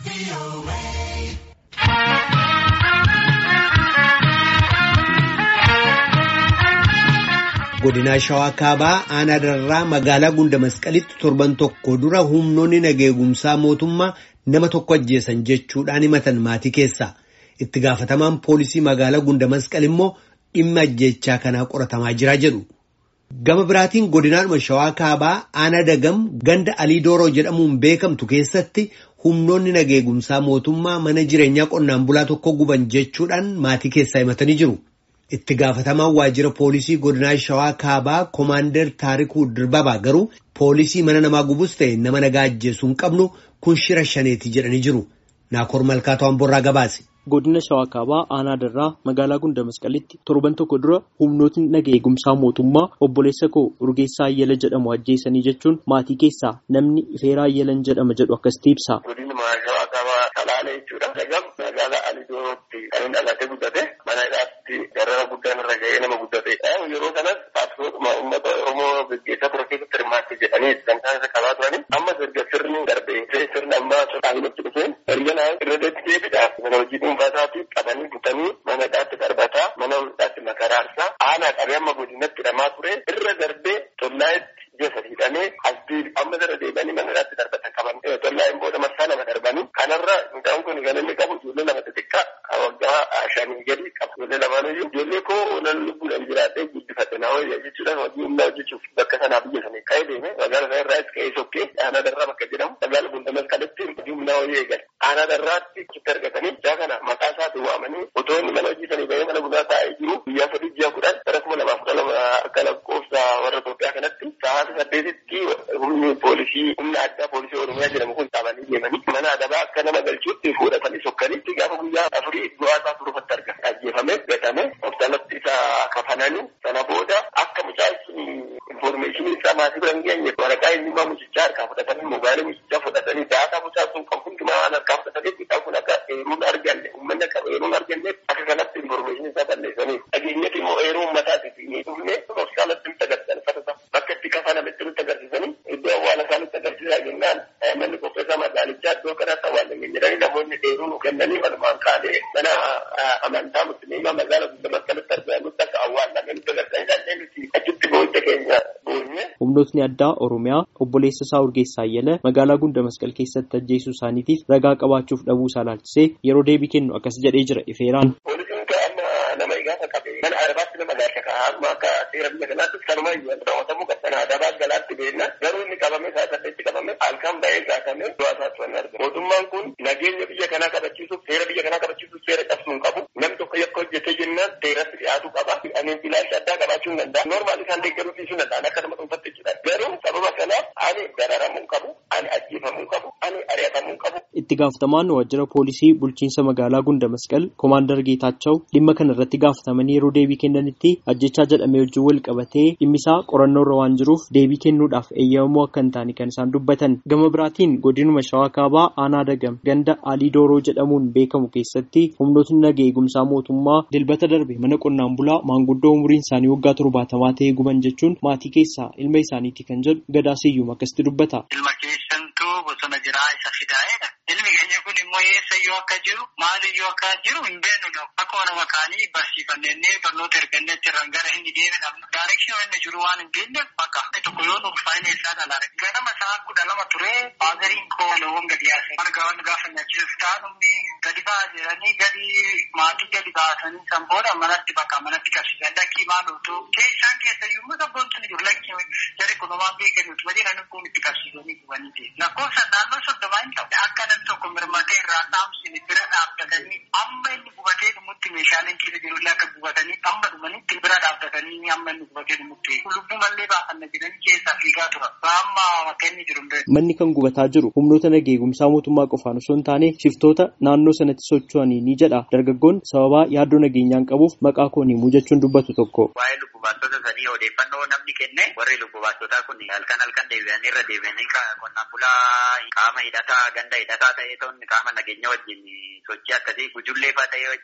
godinaa shawaa kaabaa aanaa darraa magaalaa gunda masqalitti torban tokko dura humnoonni nageegumsaa mootummaa nama tokko ajjeesan jechuudhaan himatan maatii keessaa itti gaafatamaan poolisii magaalaa gunda masqal immoo dhimma ajjeechaa kanaa qoratamaa jira jedhu. Gama biraatiin godinaadhuma shawaa kaabaa aanaa dagam ganda alii dooroo jedhamuun beekamtu keessatti humnoonni nageegumsaa mootummaa mana jireenyaa qonnaan bulaa tokko guban jechuudhaan maatii keessaa himatanii jiru. Itti gaafatamaan waajjira poolisii godinaa shawaa kaabaa koomaandar taarikuu dirbabaa garuu poolisii mana namaa gubus ta'e nama nagaa ajjeesuu hin qabnu kun shira shaneeti jedhanii jiru. Naakoor Malkaatoo Amborraa gabaase. Godina Shawaa Kaabaa Aanaa Darraa magaalaa Gunda Masqalitti torban tokko dura humnootni nagaa eegumsaa mootummaa obboleessa koo Urgeessaa Ayyala jedhamu ajjeesanii jechuun maatii keessaa namni Ifeeraa Ayyalan jedhama jedhu akkasitti ibsa. Godinni Shawaa Kaabaa Salaalee jechuudha. Dagam magaalaa Alidoorootti kan inni dhalatee guddate mana hidhaatti darara guddaan irra ga'ee nama guddate. Yeroo kanas paartisootuma uummata Oromoo gaggeessaa ture keessatti hirmaatte jedhanii kan isaan isa qabaa turani. Amma erga sirni darbee sirni ammaa dhaabinatti dhufee erga naa irra deebiidhaaf mana hojii dhuunfaasaatti qabanii butanii mana hidhaatti darbataa mana hidhaatti makaraarsaa aanaa qabee amma godinatti hidhamaa ture irra darbee tollaayetti jesa hidhamee asbii amma irra deebi'anii mana hidhaatti darbatan qaban tollaayeen booda marsaa lama darbanii kanarra midhaan kun kan inni qabu ijoollee lama xixiqqaa waggaa shanii gadi qabu ijoollee lamaanuyyuu ijoollee koo nan lubbuudhaan jiraadhee guddifate naa wayya jechuudhaan hojii humnaa hojjechuuf bakka sanaa biyya sanii ka'ee deeme magaalaa sana irraas ka'ee sokkee aanaa darraa bakka jedhamu magaalaa gunda masqalatti hojii humnaa wayya eegale aanaa darraatti itti argatanii jaa kana maqaa isaatti waamanii otoo inni mana hojii sanii bahee mana bunaa taa'ee jiru guyyaa sadii ji'a kudhan bara kuma lamaaf kudha lama akka lakkoofsa warra Itoophiyaa kanatti sa'aatii saddeetitti humni poolisii humna addaa poolisii Oromiyaa jedhamu kun qabanii deemanii mana adabaa akka nama galchuutti fuudhatanii sokkanitti gaafa guyyaa afurii du'aa isaa turufatti arga ajjeefame gatame hospitaalatti isa kafananii sana booda akka mucaan sun infoormeeshinii isaa maatii bira hin geenye waraqaa eenyummaa mucichaa harkaa fudhatanii mobaayilii mucichaa fudhatanii daataa mucaa sun kan hundumaa waan harkaa fudhataniif mucaan kun akka eeruun arganne uummanni akka eeruun arganne akka kanatti infoormeeshinii isaa balleessanii dhageenyatti immoo eeruu uummataatiif ni dhufne hospitaalatti nutti agarsiisan fatasa bakka itti kafanametti nutti agarsiisanii iddoo awwaala isaa nutti agarsiisaa jennaan manni qopheessaa magaalichaa iddoo kanatti awwaalamee jedhanii namoonni eeruu nu kennanii walumaan kaanee mana amantaa musliimaa magaalaa guddaa maskalatti argamutti akka awwaalamee nutti agarsiisanii dandeenye nuti achitti booda keenya boonye. Humnootni addaa Oromiyaa obboleessa isaa Urgeessaa Ayyala magaalaa Gunda Masqal keessatti ajjeesuu isaaniitiif ragaa qabaachuuf dhabuu isaa ilaalchisee yeroo deebii kennu akkas jedhee jira Ifeeraan. Poolisiin amma nama gaafa qabe mana arabaatti nama gaasha kaa'aa amma akka seera biyya kanaatti sanuma raawwatamuu qaba. Sana adabaa galaatti beekna garuu inni qabame isaa saddeetti qabame halkan ba'ee gaafatame du'aa isaatti waan argamu. Mootummaan kun nageenya biyya kanaa kabachiisuuf seera biyya kanaa kabachiisuuf seera cabsuu hin qabu. Namni tokko yakka hojjetee jennaan seeratti dhiyaatu qaba. Ani ilaalcha addaa qabaachuu hin danda'a. Noormaali isaan deeggaruu dhiisuu danda'an akka nama dhuunfaatti jechuudha. Garuu sababa kanaaf ani dararamuu hin qabu. Ani ajjeefamuu hin qabu. Ani ari'atamuu hin qabu. Itti gaafatamaan waajjira poolisii bulchiinsa magaalaa Gunda Masqal Koomaandar Geetaachoo dhimma kana irratti gaafatamanii yeroo deebii kennanitti ajjechaa jedhamee wajjin wal qabatee dhimmisaa qorannoo irra waan jiruuf deebii kennuudhaaf eeyyamamoo akka hin taane kan isaan dubbatan. Gama biraatiin godinuma Shawaa Kaabaa Aanaa Dagam ganda Alii Dooroo jedhamuun beekamu keessatti humnootni nagaa eegumsaa mootummaa dilbata darbe mana qonnaan bulaa maanguddoo umuriin isaanii waggaa torbaatamaa ta'ee guban jechuun maatii keessaa ilma isaaniiti kan jedhu gadaa siyyuum akkasitti dubbata. Ilma keessantuu bosona jiraa isa fidaa'edha. Ilmi keenya kun immoo eessa yoo akka jiru maal iyyuu akka jiru hin beeknu akkuma nama kaanii barsiifannee barnoota ergannee jirran gara inni deebiin daayirekshinii inni jiru waan hin beekneef bakka tokko yoo nuuf faayina isaa dhalaale. Ganama isaa kudha lama ture baazariin koo loowwan gadi yaase. Marga waan gaafa nyaachisuuf taa'umni gadi ba'aa jedhanii gadi maatii gadi baasanii san booda manatti bakka manatti qabsiisan lakkii maal utuu isaan keessa iyyuu sabboontu ni jiru lakkii jari kunumaan beekamutu waliin ani kun itti qabsiisanii gubanii ta'e. Lakkoofsa naannoo soddomaa hin ta'u. Akka namni tokko mirmatee irraa dhaamsine bira dhaabbatanii amma inni gubatee dhumutti meeshaaleen keessa jirullee akka gubatanii amma dhumanitti bira dhaabbatanii amma inni gubatee dhumutti lubbuu mallee baafanna jedhanii keessaa fiigaa tura. Amma akka inni jiru hin Manni kan gubataa jiru humnoota nagaa eegumsaa mootummaa qofaan osoo hin taane shiftoota naannoo sanatti socho'anii ni jedha. Dargaggoon sababaa yaaddoo nageenyaan qabuuf maqaa koo himuu jechuun dubbatu tokko. Waa'ee lubbu baastota sanii odeeffannoo namni kenne warri lubbu baastotaa kun halkan halkan deebi'anii irra deebi'anii qonnaan bulaa qaama hidhataa ganda hidhataa ta'ee ta'uun qaama nageenya wajjin sochii akkasii gujullee fa'aa ta'ee jechuun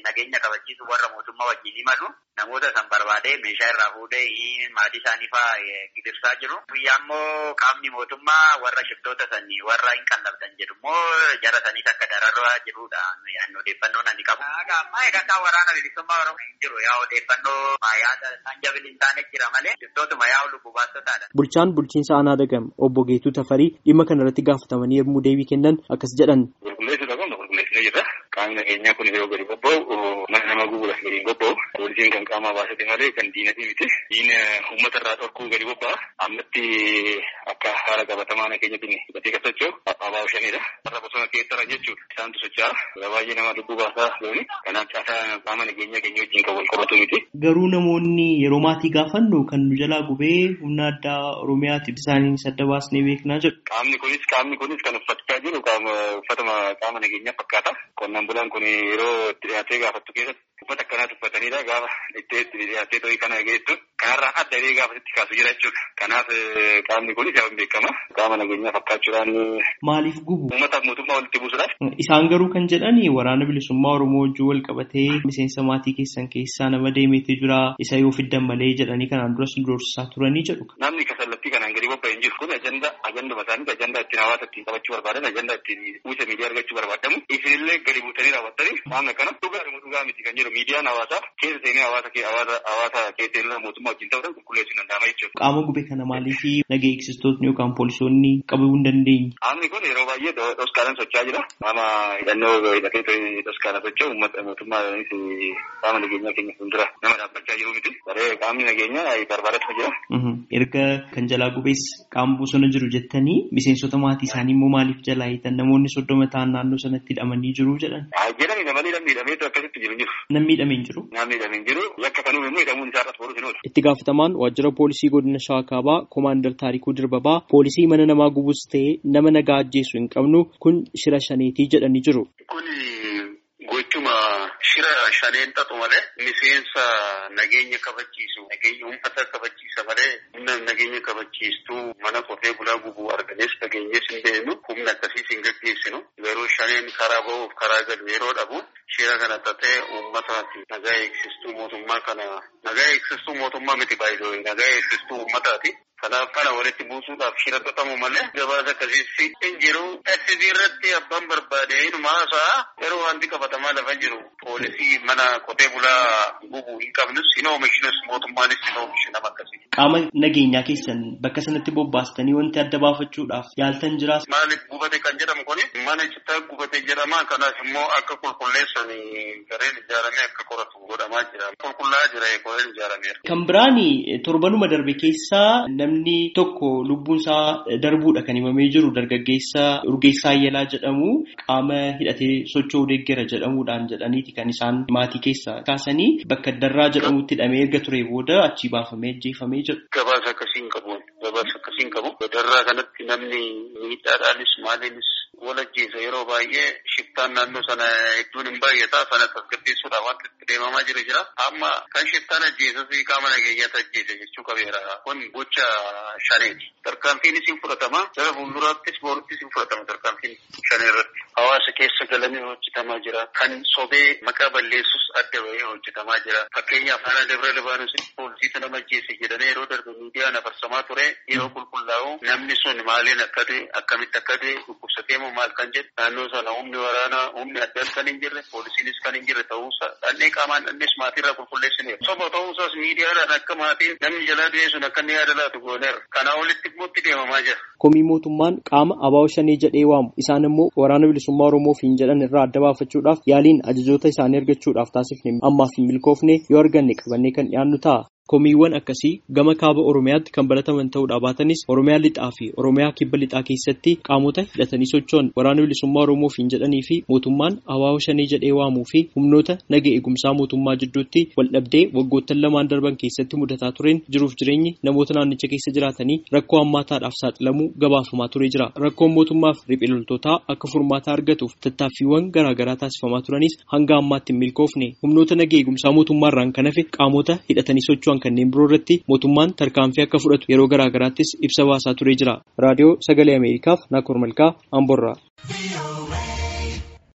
nageenya kabachiisu warra mootummaa wajjin imalu namoota san barbaadee meeshaa irraa fuudhee maatii isaanii fa'aa gidirsaa jiru. Guyyaa immoo qaamni mootummaa warra shiftoota sanii warra hin qallabdan jedhu immoo jara saniis akka dararraa jirudha. Odeeffannoon ani qabu. Ammaa egaa waraana bilisummaa Oromoo hin jiru. Yaa odeeffannoo yaada isaan jabili hin taane jira malee shiftootuma yaa lubbuu baastotaadha. Bulchaan bulchiinsa aanaa dagam obbo Geetuu Tafarii dhimma kana irratti gaafatamanii yommuu deebii kennan akkas jedhan. Qulqulleessuu qabna qulqulleessinee jirra. Qaamni nageenyaa kun yeroo gadi bobba'u mana nama gubuudhaaf gadi hin bobba'u. Poolisiin kan qaamaa baasate malee kan diinatii miti. Diina uummata irraa dhorkuu gadi bobba'a. Ammatti akka haala qabatamaa nageenyatiin hidhatee kan socho'u abbaa shanidha. Warra bosona keessarra jechuudha. Isaantu socho'a. Baay'ee nama lubbuu baasaa looni. Kanaaf caasaa qaama nageenyaa keenya wajjin kan wal qabatu miti. Garuu namoonni yeroo maatii gaafannu kan nu jalaa gubee humna addaa Oromiyaatiif isaanii sadda baasnee beeknaa jedhu. Qaamni kunis qaamni kunis kan uffachaa jiru uffatuma qaama nageenyaa fakkaata. Qonnaan bulaan kun yeroo itti dhiyaatee gaafattu keessatti uffata akkanaatu uffatanidha. Gaafa itti dhiyaatee ta'ii kana geessu kanarraa adda illee gaafa itti kaasu jira jechuudha. Kanaaf qaamni kunis yaa beekama. Qaama nageenyaa fakkaachuudhaan. Maaliif gubu? Uummataaf mootummaa walitti buusuudhaaf. Isaan garuu kan jedhani waraana bilisummaa Oromoo wajjin wal qabatee miseensa maatii keessan keessaa nama deemeetu jira isa yoo fiddan malee jedhanii kanaan duras doorsisaa turanii jedhu. Namni kasallattii kanaan gadi bobba'e hin jiru kun ajanda ajanduma isaanii ajanda ittiin hawaasa ittiin qabachuu barbaadan ajanda ittiin uwwisa miidiyaa argachuu barbaadamu isinillee gadi buutanii raawwattanii maamna kana dhugaa dhugaa miti kan jedhu miidiyaan hawaasaa keessa seenee hawaasa hawaasa hawaasa keessa seenee mootummaa wajjin ta'uudhaan qulqulleessuu danda'ama jechuudha. Qaama gube kana maaliif naga eegsistootni yookaan poolisoonni qabuu hin dandeenye? Qaamni kun yeroo baay'ee dhoskaalaan socho'aa jira. Qaama hidhannoo hidhatee dhoskaana socho'u uummata mootummaanis qaama nageenyaa keenya fuuldura nama dhaabbachaa jiru miti. Baree qaamni nageenyaa barbaadatu jira. Erga kan jalaa gubees qaama bosona jiru jettanii miseensota maatii isaanii immoo maaliif jalaa hiitan namoonni soddoma ta'an naannoo sanatti hidhamanii jiru jedhan. Jedhani namoonni namni hidhameetu akkasitti jiru jiru. Namni hidhamee hin jiru. Namni hidhamee hin jiru yakka kanuun immoo hidhamuun isaa irratti boruuf hin oolu. Itti gaafatamaan waajjira poolisii godina Shawaa Kaabaa Koomaandar Taarikuu Dirbabaa poolisii mana namaa gubus ta'ee nama nagaa ajjeesu hin qabnu kun shira shaneetii jedhanii jiru. Kuni gochuma shira shaneen xaxu malee miseensa nageenya kabachiisu nageenya uummata kabachiisa malee humna nageenya kabachiistuu mana qotee bulaa gubuu arganees nageenyees hin beeknu humna akkasiis hin gaggeessinu yeroo shaneen karaa ba'uuf karaa galu yeroo dhabu shira kana xaxee uummataati nagaa eegsistuu mootummaa kana nagaa eegsistuu mootummaa miti baay'ee nagaa eegsistuu uummataati. Kanaaf kana walitti buusuudhaaf shira xaxamu malee gabaasa akkasiitti hin jiru. SB irratti abbaan barbaade inuma haasa'a yeroo wanti qabatamaa lafa jiru poolisii mana qotee bulaa gubuu hin qabnus hin oomishnus mootummaanis hin oomishu nama akkasii. Qaama nageenyaa keessan bakka sanatti bobbaastanii wanti adda baafachuudhaaf yaaltan jiraas. Maaliif gubate kan jedhamu kuni mana citaa gubate jedhama kanaaf immoo akka qulqulleessan gareen ijaaramee akka qoratu godhamaa jira. Qulqullaa'aa jira gareen ijaarameera. Kan biraani torbanuma darbe keessaa namni tokko lubbuun isaa darbuudha kan himamee jiru dargaggeessa Urgeessaa Ayyalaa jedhamu qaama hidhatee socho'uu deeggera jedhamuudhaan jedhaniiti kan isaan maatii keessa kaasanii bakka darraa jedhamutti hidhamee erga ture booda achii baafamee ajjeefamee jedhu. Gabaasa akkasiin qabu. Gabaasa akkasiin qabu. Darraa kanatti namni miidhaadhaanis maaliinis wal ajjeesa yeroo baay'ee shiftaan naannoo sana hedduun hin baay'ata sana tasgabbeessuudhaaf wanti itti deemamaa jiru jira. Amma kan shiftaan ajjeesas qaama nageenyaatu ajjeese jechuu qabeera. Kun gocha shaneeti. Tarkaanfiinis hin fudhatama. Gara fuulduraattis booruttis hin fudhatama tarkaanfiin shanee irratti. Hawaasa keessa galanii hojjetamaa jira. Kan sobee maqaa balleessus adda bahee hojjetamaa jira. Fakkeenyaaf Haana Dabra Libaanoositti poolisii sana ajjeese jedhamee yeroo darbe miidiyaan afarsamaa ture yeroo qulqullaa'u namni sun maaliin akka ta'e akkamitti akka ta'e dhukkubsatee moo maal kan jedhu naannoo sana humni waraanaa humni addaas kan hin jirre poolisiinis kan hin jirre ta'uusaa dhannee qaamaan dhannees maatiirraa qulqulleessineera. Soba ta'uusaas miidiyaadhaan akka maatiin namni jalaa du'ee sun akka inni yaada laatu gooneera. Kanaa olitti immoo itti deemamaa jira. Komii mootummaan qaama abaawo shanii jedhee waamu isaan immoo waraana bilisummaa Oromoof hin jedhan irraa adda baafachuudhaaf yaaliin ajajoota isaanii argachuudhaaf taasifne ammaaf hin milkoofne yoo arganne qabannee kan dhiyaannu ta'a. Komiiwwan akkasii gama kaaba Oromiyaatti kan barataman ta'uudhaa baatanis Oromiyaa lixaa fi Oromiyaa kibba lixaa keessatti qaamota hidhatanii socho'an waraana bilisummaa Oromoof hin jedhanii fi mootummaan abaawo shanii jedhee waamuu fi humnoota naga eegumsaa mootummaa jidduutti waldhabdee waggoottan lamaan darban keessatti mudataa tureen jiruuf jireenyi namoota naannicha keessa jiraatanii rakkoo hammaataadhaaf saaxilamuu gabaafamaa turee jira. Rakkoon mootummaaf riphee loltootaa akka furmaata argatuuf tattaaffiiwwan garaagaraa taasifamaa turanis hanga ammaatti hin milkoofne humnoota naga eegumsaa mootummaarraan kan hafe qaamota hidhatanii socho'an kanneen biroo irratti mootummaan tarkaanfii akka fudhatu yeroo garaagaraattis ibsa baasaa turee jira. Raadiyoo Sagalee Ameerikaaf Naakoor Malkaa Amborraa.